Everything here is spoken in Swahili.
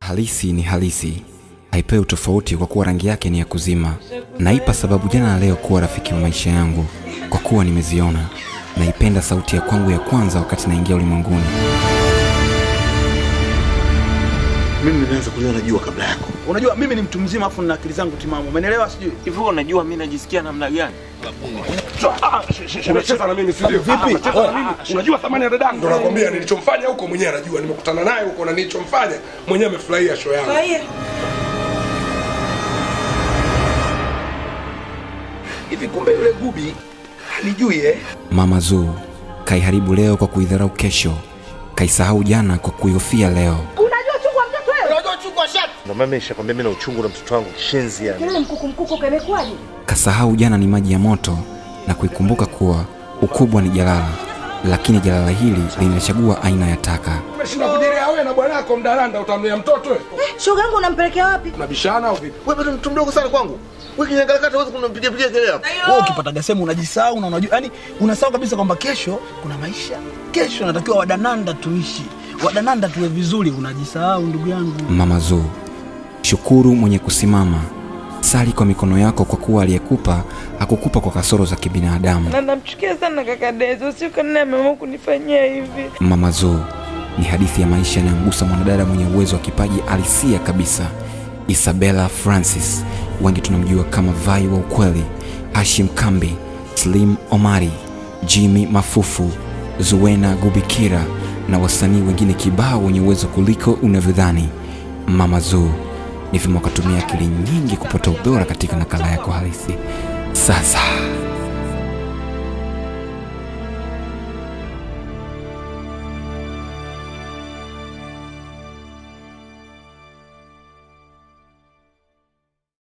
Halisi ni halisi, haipewi utofauti kwa kuwa rangi yake ni ya kuzima. Naipa sababu jana na leo kuwa rafiki wa maisha yangu, kwa kuwa nimeziona. Naipenda sauti ya kwangu ya kwanza wakati naingia ulimwenguni. Mimi nimeanza kuliona jua kabla yako. Unajua mimi ni mtu mzima afu nina akili zangu timamu. Umeelewa sijui? Hivi unajua mimi najisikia namna gani? Unacheza na mimi si ndio? Vipi? Unacheza na mimi. Unajua thamani ya dadangu. Ndio nakwambia nilichomfanya huko mwenyewe anajua. Nimekutana naye huko na nilichomfanya mwenyewe amefurahia show yangu. Hivi kumbe yule gubi alijui eh? Mama Zuu kaiharibu leo kwa kuidharau kesho, kaisahau jana kwa kuihofia leo. Unajua uchungu wa mtoto wewe? Ndio maana nishakwambia mimi na uchungu na mtoto wangu kishenzi yani. Kelele mkuku mkuku kamekuwaje? Kasahau jana ni maji ya moto na kuikumbuka kuwa ukubwa ni jalala, lakini jalala hili linachagua aina ya taka. Umeshinda kujirea wewe na bwanako mdalanda utamlea mtoto wewe. Shoga yangu unampelekea wapi? Unabishana au vipi? Wewe bado mtu mdogo sana kwangu. Wewe kinyangalakata huwezi kumpigia pigia kelele hapo. wewe ukipataga sehemu unajisahau na unajua yani unasahau kabisa kwamba kesho kuna maisha kesho natakiwa wadananda tuishi wadananda tuwe vizuri unajisahau ndugu yangu Mama Zuu, shukuru mwenye kusimama, sali kwa mikono yako, kwa kuwa aliyekupa hakukupa kwa kasoro za kibinadamu. na namchukia sana kaka Dezo, sio kanini ameamua kunifanyia hivi. Mama Zuu ni hadithi ya maisha inayomgusa mwanadada mwenye uwezo wa kipaji alisia kabisa, Isabella Francis, wengi tunamjua kama Vai wa ukweli, Hashim Kambi, Slim Omari, Jimmy Mafufu, Zuena Gubikira na wasanii wengine kibao wenye uwezo kuliko unavyodhani. Mama Zuu ni vyema ukatumia akili nyingi kupata ubora katika nakala yako halisi. Sasa